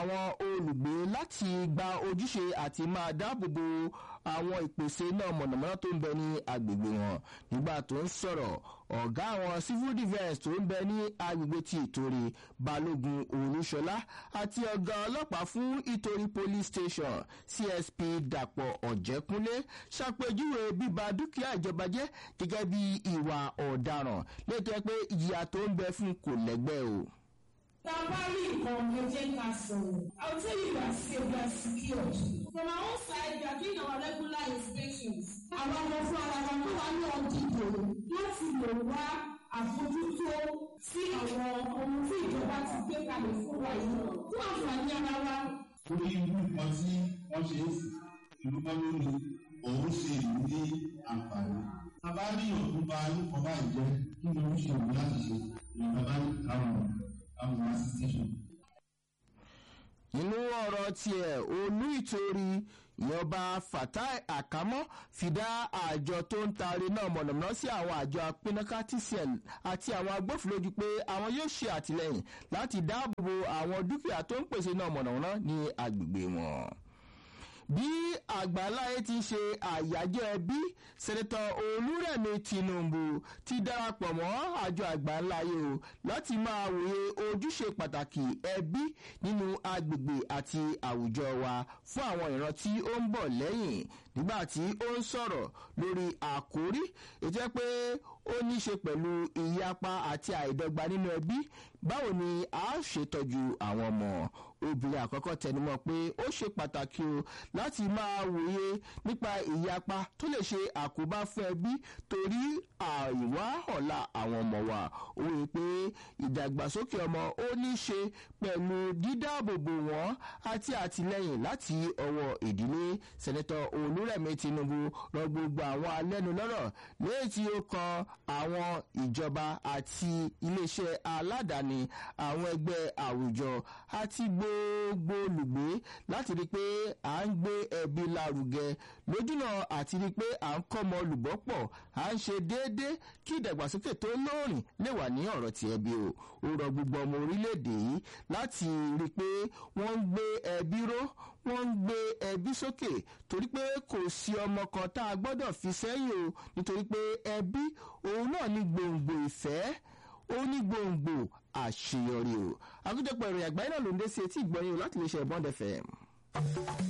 àwọn olùgbé láti gba ojúṣe àti máa dáàbòbo àwọn ìpèsè náà mọ̀nàmọ́ná tó ń bẹ ní agbègbè wọn nígbà tó ń sọ̀rọ̀ ọ̀gá àwọn civil defence tó ń bẹ ní agbègbè ti ìtòrí balógun olúṣọlá àti ọ̀gá ọlọ́pàá fún ìtòrí police station csp dàpọ̀ ọ̀jẹ̀kúnlé ṣàpèjúwe bíba dúkìá ìjọba jẹ́ gẹ́gẹ́ bí ìwà ọ̀daràn létọ́ pé ìyà tó ń bẹ fún kò lẹ́gbẹ́ o. Tabali nǹkan ká sọ̀rọ̀. I will tell you you are safe, you are secured. From our own side, we are doing our regular inspections. Àwọn ọmọ fún ara wa tó wà ní ọ̀dìdò láti lè wá àfojútó sí àwọn ohun tí ìjọba ti gbé kalẹ̀ fún wa yìí fún àǹfààní ara wa. Torí irú nǹkan tí wọ́n ṣe é sí ìlú kan lónìí, òun ṣe ìlú ní àǹfààní. Bàbá ní òkú ba orúkọ báyìí jẹ́ kí ni ó ṣe òun láti ṣe ìjọba ní àwọn àwọn assistation. nínú ọ̀rọ̀ tiẹ̀ olú ìtorí ìyọba fatai akamọ́ fìdá àjọ tó ń taari náà mọ̀nàmọ́ná sí àwọn àjọ apínnáká tcl àti àwọn agbófinró ju pé àwọn yóò ṣe àtìlẹyìn láti dáàbòbo àwọn dúkìá tó ń pèsè náà mọ̀nàmọ́ná ní agbègbè wọn bí àgbáláyé ti ṣe àyájọ́ ẹbí sẹ́nẹ́tọ̀ olúrẹ̀mí tinubu ti darapọ̀ mọ́ àjọ àgbáláyé o láti máa wòye ojúṣe pàtàkì ẹbí nínú agbègbè àti àwùjọ wa fún àwọn ìran tí ó ń bọ̀ lẹ́yìn nígbà tí ó ń sọ̀rọ̀ lórí àkórí ètò ẹ pé ó ní í ṣe pẹ̀lú ìyapa àti àìdọ́gba nínú ẹbí báwo ni a ṣètọ́jú àwọn ọmọ obìnrin àkọ́kọ́ tẹnumọ́ pé ó ṣe pàtàkì o láti máa wòye nípa ìyapa tó lè ṣe àkóbá fún ẹbí torí àìwá ọ̀la àwọn ọmọ wa ó rí i pé ìdàgbàsókè ọmọ ó ní í ṣe pẹ̀lú dídáàbòbò wọn àti àtìlẹyìn láti ọwọ́ ìdílé sẹ́nẹ́tọ̀ olúrẹ̀mí tinubu rọ gbogbo àwọn alẹ́nulọ́rọ̀ lẹ́yìn tí ó kan àwọn ìjọba àti iléeṣẹ́ aládàáni àwọn ẹgbẹ́ àwùjọ àti gbogbo olùgbé láti rí i pé à ń gbé ẹbí lárugẹ lójúnà àti rí i pé à ń kọ́mọ olùbọ́pọ̀ à ń ṣe déédéé kí ìdàgbàsókè tó lóòrìn lè wà ní ọ̀rọ̀ ti ẹbí o ó rọ gbogbo ọmọ orílẹ̀-èdè yìí láti rí i pé wọ́n ń gbé ẹbí ró wọ́n ń gbé ẹbí sókè torí pé kò sí ọmọ kan tá a gbọ́dọ̀ fi sẹ́yìn o nítorí pé ẹbí òun náà ní gbòǹgbò ìfẹ́ ó ní gbòǹgbò àṣeyọrí o àkójọpọ̀ ìròyìn àgbáyé náà ló ń dé sí etí ìgbọ́yìn láti lè ṣe ìbọn dẹfẹ̀.